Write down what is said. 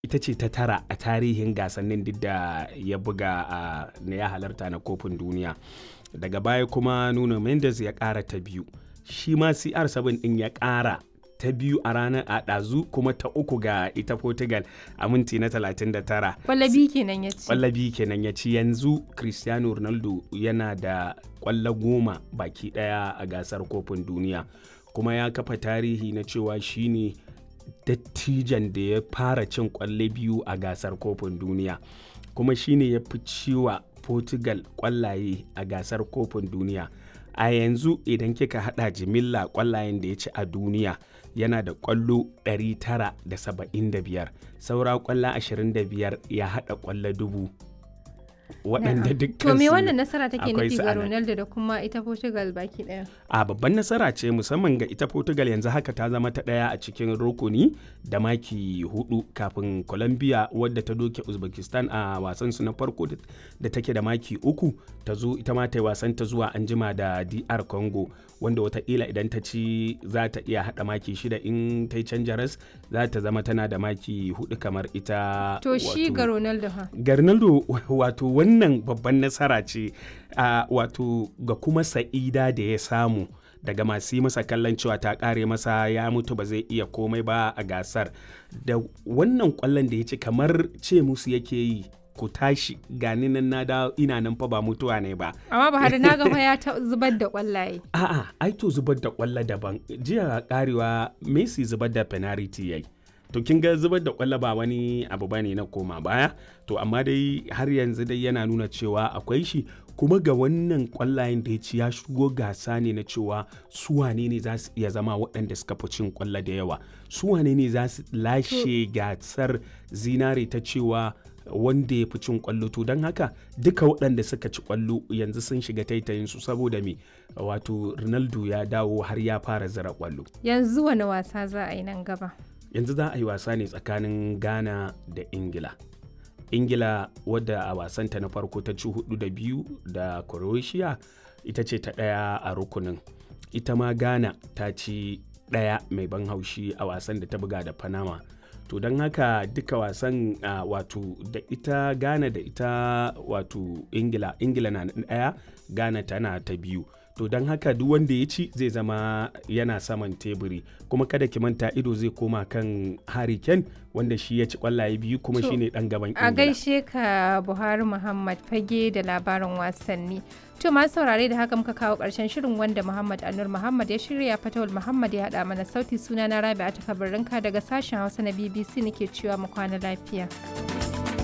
ita ce ta tara a tarihin gasannin duk da ya buga a na ya halarta na kofin duniya daga baya kuma nuno mendes ya ƙara ta biyu shi ma cr7 ɗin ya ƙara ta biyu a ranar a ɗazu kuma ta uku ga ita portugal a minti na 39 Kwallabi kenan ya ci. kwallabi kenan ya ci yanzu cristiano ronaldo yana da kwallo goma baki daya a gasar kofin duniya kuma ya kafa tarihi na cewa shine dattijan da ya fara cin kwalle biyu a gasar kofin duniya kuma shine ya fi ciwa portugal kwallaye a gasar kofin duniya a yanzu idan kika hada jimilla kwallayen da ya ci a duniya yana da kwallo 975 saura kwallo 25 ya hada kwallo dubu waɗanda dukkan To me su wannan nasara take akwai nufi su ga a nan. Ronaldo da kuma ita Portugal baki daya? a babban nasara ce musamman ga ita portugal yanzu haka ta zama ta ɗaya a cikin rukuni da maki hudu kafin colombia wadda ta doke uzbekistan a wasan su na farko da- da take da maki uku ta zo ita ma ta yi wasan ta zuwa anjima da dr congo wanda watakila idan ta ci za ta iya hada maki shida in ta yi canja ras za ta zama tana da maki hudu kamar ita To shi wato- ga Ronaldo ha. ga Ronaldo wato wannan babban nasara ce a wato ga kuma sa'ida da ya samu daga masu yi masa kallon cewa ta kare masa ya mutu ba zai iya komai ba a gasar da wannan kwallon da ya ci kamar ce musu yake yi ku tashi gani nan na da ina nan fa ba mutuwa ne ba Amma Buhari na ga fa ya ta zubar da kwallaye. a'a ai to zubar da kwallo daban jiya karewa Messi zubar da penalty yayi to kin ga zubar da kwallo ba wani abu bane na koma baya to amma dai har yanzu dai yana nuna cewa akwai shi kuma ga wannan kwallayen da ya ci ya shigo gasa ne na cewa su wane ne za su iya zama waɗanda suka fi cin kwallo da yawa su wane ne za su lashe gasar zinare ta cewa wanda ya fi cin kwallo to don haka duka waɗanda suka ci kwallo yanzu sun shiga taitayin su saboda me wato ronaldo ya dawo har ya fara zira kwallo Yanzu wani wasa za a yi nan gaba? yanzu za a yi wasa ne tsakanin ghana da ingila ingila wadda a wasanta na farko ta ci hudu da biyu da croatia ita ce ta ɗaya a rukunin ita ma ghana ta ci ɗaya mai ban haushi a wasan da ta buga da panama to don haka duka wasan ah, wato da ita ghana da ita wato ingila ingila na ɗaya ghana tana ta biyu to don haka duk wanda ya ci zai zama yana saman teburi kuma kada ki manta ido zai koma kan Harry Kane wanda shi ya ci kwallaye biyu kuma To, shine dan gaban A Ingila. gaishe ka Buhari Muhammad fage da labarin wasanni. To masu saurare da haka muka kawo ƙarshen shirin wanda Muhammad Anur Muhammad ya shirya Fatawul Muhammad ya haɗa mana sauti suna na Rabi'a ta daga sashen Hausa na BBC nake cewa mu kwana lafiya.